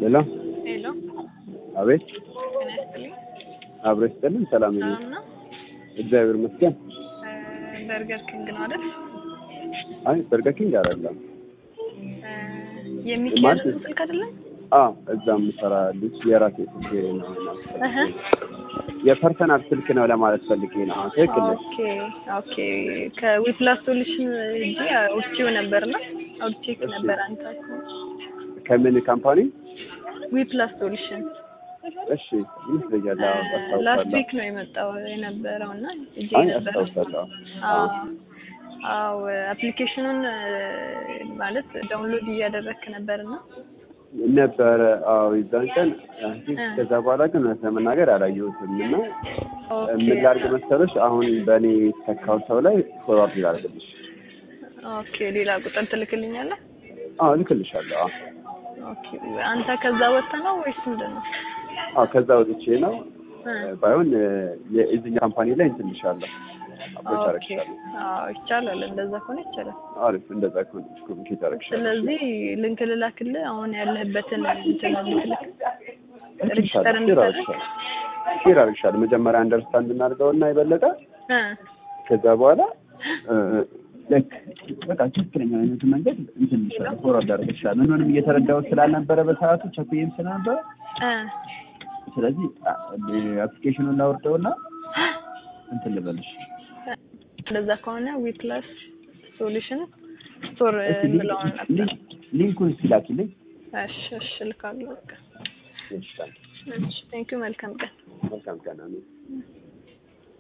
ሄሎ ሄሎ አቤት ጤና ይስጥልኝ። አብሮ ይስጥልን ሰላም ይሁን ሰላም ነው? እግዚአብሔር ይመስገን እ በርገር ኪንግ ነው አይደል? አይ በርገር ኪንግ አይደለም እ የሚካኤል ማለት- ስልክ አይደለም? አ እዛ የምሰራ ልጅ የራሴ ስልክ ነው እህ የፐርሰናል ስልክ ነው ለማለት ፈልጌ ነው አዎ፣ ትክክል ነሽ ኦኬ ኦኬ ከዊፕላስ ሶሉሽን እጂ አውርቼው ነበርና አውርቼክ እሺ። ነበር አንተ ከምን ካምፓኒ ዊፕላስ ሶሉሽን እሺ ይመስለኛል አዎ፣ ላስት አስታውሳለሁ ዊክ ነው የመጣው የነበረው እና እጄ አይ ነበረ አስታውሳለሁ አዎ አዎ አፕሊኬሽኑን ማለት ዳውንሎድ እያደረግክ ነበርና ነበረ አዎ የዛን ቀን አይ ቲንክ እ። ከዛ በኋላ ግን እውነት ለመናገር አላየሁትም እና ኦኬ ምን ላድርግ መሰለሽ አሁን በእኔ ተካው ሰው ላይ ፎርዋርድ ላድርግልሽ ኦኬ ሌላ ቁጥር ትልክልኛለህ? አዎ ልክልሻለሁ አዎ ኦኬ አንተ ከዛ ወጥተህ ነው ወይስ ምንድን ነው? አዎ ከዛ ወጥቼ ነው እ ባይሆን የእዚኛ ካምፓኒ ላይ እንትንሻለሁ አፕሮች ኦኬ አረግሻለሁ አዎ ይቻላል። እንደዛ ከሆነ ይቻላል። አሪፍ እንደዛ ከሆነ ኮሚኒኬት አረግሻለሁ ስለዚህ ልንክ ልላክልህ አሁን ያለህበትን እንትን ልልክ ሬጅስተር ሼር እንድታደርግ አረግሻለሁ ሼር አረግሻለሁ መጀመሪያ አንደርስታንድ እናድርገውና የበለጠ እ ከዛ በኋላ ልክ በቃ ትክክለኛ አይነቱ መንገድ እንትን ይሻላል ፎርዋርድ አደረግልሻለሁ ምንም እየተረዳሁት ስላልነበረ በሰዓቱ ቸኩዬም ስለነበረ እ ስለዚህ አፕሊኬሽኑን ላውርደውና እንትን ልበልሽ እንደዛ ከሆነ ዊፕላስ ሶሉሽን ስቶር እስኪ ሊንክ- ብለውን ነበር። ሊንክ- ሊንኩን ሲላኪልኝ እሺ እሺ እልካለሁ። በቃ ይችላል እሺ ቴንኪው መልካም ቀን። መልካም ቀን አሜን